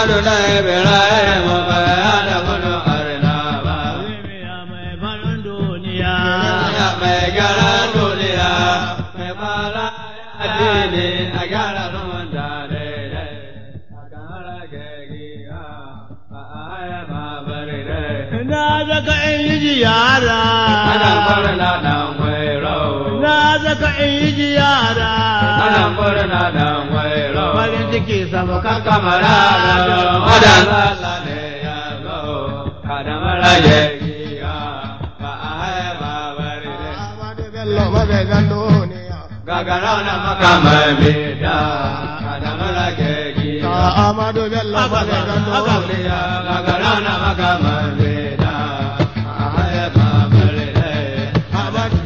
Amadu da Ibrahim bayan da gudun arnaba. Duniya mai farin duniya. Ya mai gyara duniya, mai fara addini a gyara zaman da daidai. A kara gagiya, a aya ma bari dai. Na zaka in yi ziyara. Ana murna dan wairo. Na zaka in yi ziyara. Ana murna dan wairo. Farin ciki sama kan kan kamara da wadan Allah ne ya zo. Kada mara gagiya, ba a haya ba bari dai. Amadu Bello mazaizan duniya. Gagara na makamai bida, kada mara gagiya. Ka Amadu Bello mazaizan duniya. Gagara na makamai bida, a haya ba bari dai. Amadu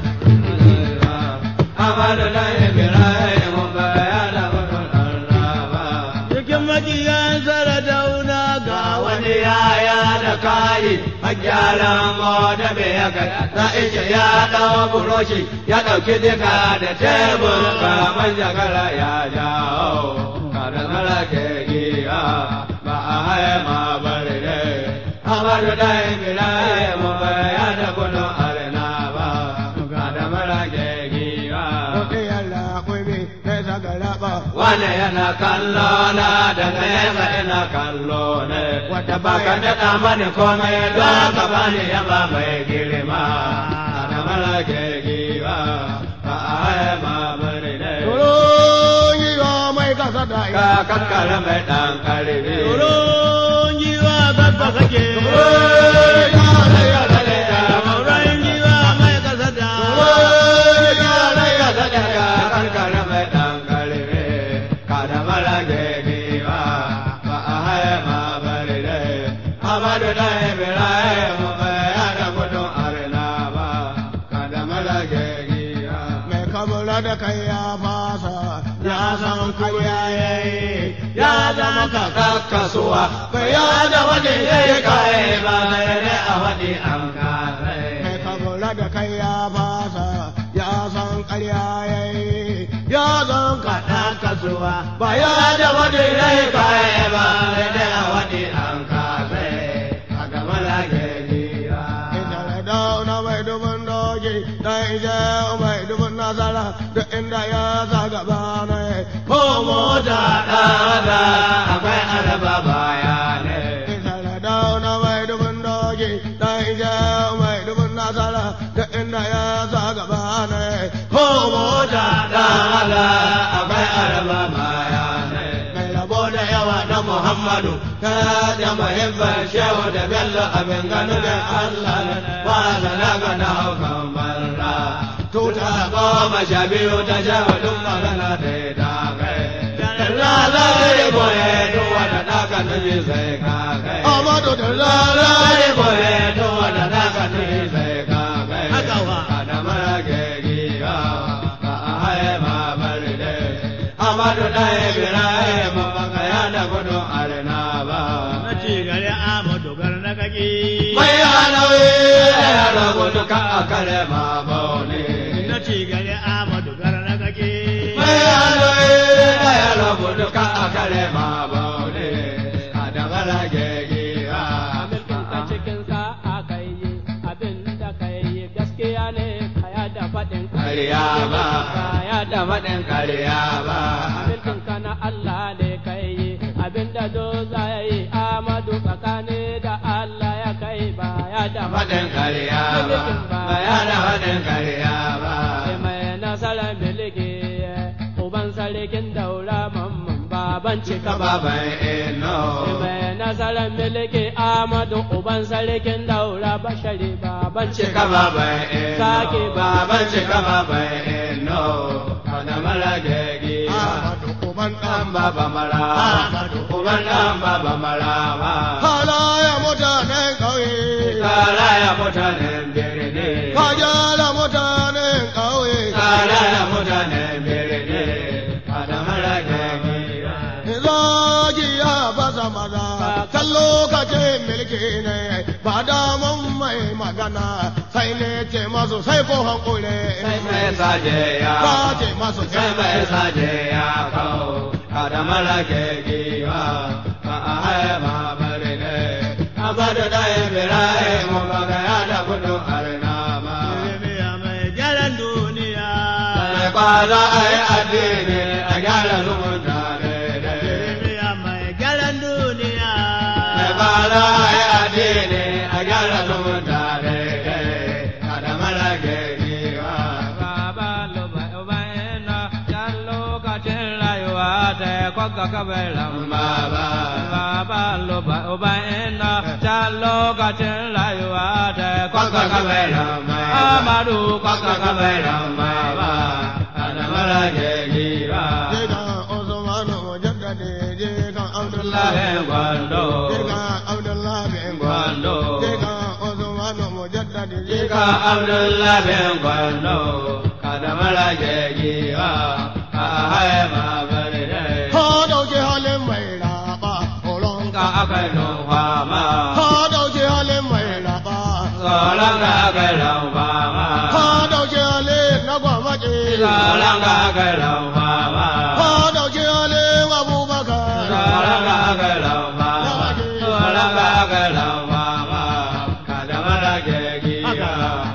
Amadu da Ibrahim bayan da gudun arnaba. Cikin makiyan saradauna ga wani wani yaya da kayi a gyaran da me ya kai za ije ya ɗau buroshi ya ɗauki diga da tebur kamar jagara ya jawo kada mara ke giya ba a haye ma bari ne amadu da ibrahim ya da gudun arna ba kada mara ke giya Kuɗi yalla kuɗi sai sagara ba. wane yana kallo na da nesa ina kallo ne wata baka daɗa mani komai don ka bani yaba mai girma ana mara ke giwa ba a haya ma bari ne Tsoron yi wa mai kasa da ka kankara mai ɗan karfi tsoron jiwa babba kake. Tsoron jiwa mai kasa da. kankara mai ɗan karfi kada mara ke giwa ba a haya ma bari ne amadu da ibrahim bai hada gudun arna ba kada mara ke giwa Mai kamula da kai ya fasa, ya san karya ya yi, ya zama kaka kasuwa bai ya da wani ya yi kaye ba mai ne a wani an kare Mai kamula da kai ya fasa, ya san karya ya yi, ya san kaɗa kasuwa. ba ya da wani ya yi kaye ba mai ne a wani an kare a gama lage giwa Ita da dauna mai dubin doki, dan ije mai dubin nasara, da inda ya sa gaba ne. ko mota ɗada akwai araba baya ne Ita da dauna mai dubin doki, dan ije mai dubin nasara, da inda ya sa gaba ne. ko mota ɗada akwai araba baya ne Mai rabo Rabo da yawa na Muhammadu, ta da muhimbar shehu da bello abin gano da Allah ba da na gana haukan barra. Tuta goma sha biyu ta shehu duk magana da ta kai. Dalla zai boye duk wanda ɗaka nufi sai ka kai. Amadu da Dalla zai boye duk wanda ɗaka nufi sai ka kai. Haka wa. Kada mara gegiya, ba a haye ma bari dai. Amadu da Ibrahim baka ya da gudun arna ba. Na ci gari Amadu gar na kake. Mai hanawi ya da gudu ka a kare ma bauni. Na ci gari Amadu gar na kake. Mai hanawi ya da gudu ka a kare ma bauni. A da mara gegiya. Mulkin ka cikin sa'a kai yi abin da kai yi gaskiya ne kaya da faɗin Kariya ba, kaya da faɗin kariya ba. Mulkin ka na Allah ne kai yi abin da do za ya yi Amadu tsakani da Allah ya kai ba ya da Faɗin kariya ba, ba ya da faɗin kariya ba. Sai mai nasarar miliki uban sarkin daura mamman baban cika ba. Baban ino. Mai nasarar miliki Amadu uban sarkin daura bashari baban Cika cika baban ino. Sake baban cika baban ino. Kada mara gegi. Amadu uban Dan ɗan baba mara. Uban dan baba mara ba. Halaya mutanen ƙauye, Kara ya mutanen birni. kajala mutanen ƙauye, Kara ya mutanen birni. Kada mara gegi. zagi ya fasa maza, can lokacin mulki ne, ba daman mai magana, sai ne ce masu sai ko hankule. Sai mai saje ya. Ka ce masu sai mai saje ya kawo kada mara ke giwa ba a haya ma bari ne amadu da ibrahim baka ya da kudu arna ba Ilimiya mai gyaran duniya. mai kwaza a yi addini a gyara zumunta daidai Ilimiya mai gyaran duniya. mai kwaza a yi addini a gyara zumunta daidai a da mara gaggiwa Baba luba uba ina can lokacin rayuwa ta kwakka kabaran baba Baba luba uba ina can lokacin rayuwa ta kwakka kabaran Amadu kwakka kabaran baba a da mara gaggiwa Jikan Usmanu Mujaddadi jikan Abdullahi Lahin gwando Jikan Abdullahi gwando Jikan Usmanu Mujaddadi Jika Abdullah bin Gwando, kada mara gegiwa, a haye ma bari dai. Ka dauke halin mai raba tsoron Ka aka yi nufa ma, Ka dauke halin mai raba tsoron ka aka yi laufa ma, Ka dauke halin na gwamnati tsoron ka aka yi laufa ma, Ka dauke halin Abubakar tsoron ka aka yi laufa ma, tsoron ka aka yi laufa ma, kada mara gegiwa,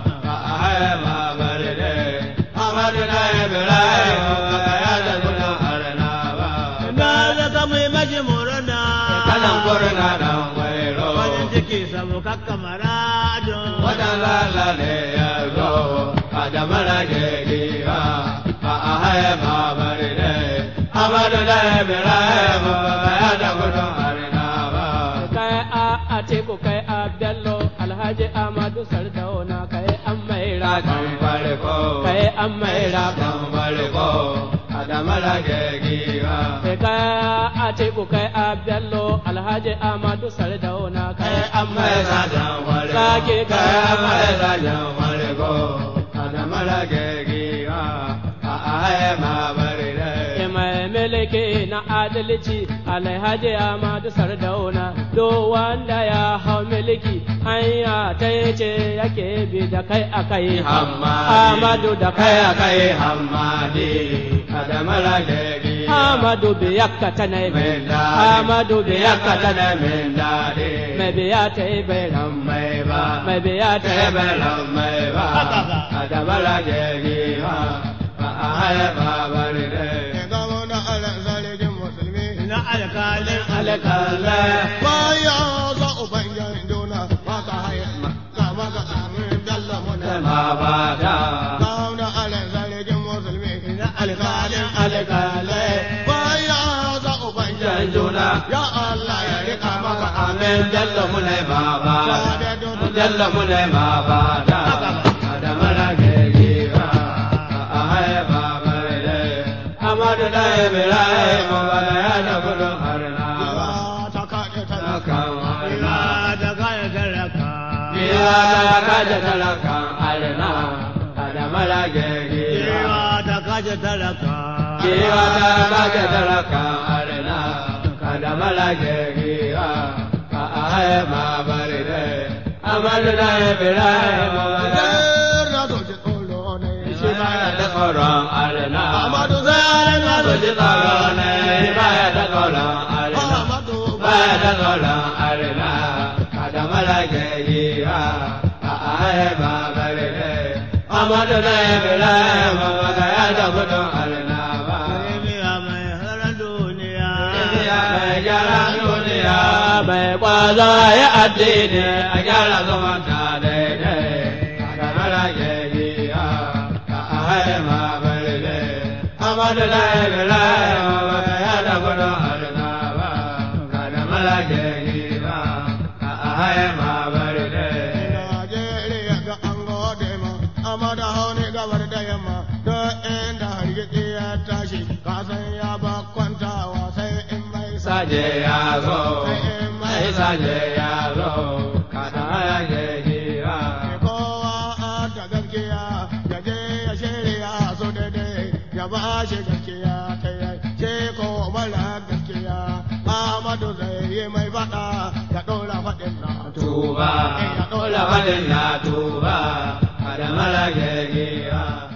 a haye ma bari dai. Amadu na Ibrahim, ka ya da gudun arna ba. Na zaka mai maji murna. kanan kurna dan wairo Farin ciki sabu kakkamara don. wadan lala ne ya zo a da mara gegiwa a a haye ma bari ne amadu da ibrahim ba ya da gudun arina ba kai a atiku kai a bello alhaji amadu sardauna kai an mai raga kan farko kai an mai raga kan farko a da mara gegiwa kai a atiku kai a bello alhaji amadu sardauna kai an mai mai raga sajan farko Sake kai kai mai sajan farko a da mara gegiwa a a haye ma bari ne mai mulki na adalci alhaji amadu sardauna do wanda ya hau mulki hanya ta ce yake bi da kai a kai amadu da kai a kai Hamadi, Adamala Gegi, amadu biyakka ta na bi amadu biyakka ta na bi Mendadi, mai biya ta yi bai ram Meba, mai biya ta yi bai ram Meba, Adamala Gegi, Ahaya Babaride, Gamo na ala zalikin musulmi Na alkalin Alekale, Baya za ubangiyan juna Maka haya Kama ka amin dalla muna Mabada, Gamo na ala zalikin musulmi Na alkalin Alekale, Baya za ubangiyan Janjuna, Ya Allah ya rika maka Amen, Jallo Mune Baba. Sabe don jalla mu ne ma ba da adamara ke gira a haye ba bare de amadu da ibrahim ba da ya da gudu harna ba ta kaɗe ta na kan harna Ila da kaya talaka. biya da kaja talakan harna adamara ke gira Ila da kaya talaka. biya da kaja talakan harna adamara ke gira a haye ba bare de amadu da ibrahim ba da na doji tsoro ne shi baya da tsoron arna. Amadu zai na ji tsoro ne baya da tsoron arna. Amadu Baya da tsoron arna. Kada mala ke yi ha a ahe ba bari ne. Amadu da Ibrahim ba ga ya da gudun arna ba. Ilimiya mai halar duniya. Indiya mai gyara duniya mai kwazo ya addini a gyara zumunta daidai. Kada mala ke yi ha a ahe ma bari ne. Amadu da Ibrahim ba ga ya da gudun arna ba. Kada mala ke yi ha a ahe ma bari ne. Najeriya ga an gode ma, amma da hauni gabar da yamma, da inda hargitsi ya tashi, kasan ya ba kwantawa sai in bai sa. Saje ya zo, mai saje ya zo, kada ya ke yi ha. Kowa a da gaskiya, ya je ya shirya su daidai, ya ba shi gaskiya ta yi, ce ko mara gaskiya, Amadu zai yi mai faɗa, ya ɗora faɗin na tuba, ola badin na tuba, kada mala ke gira.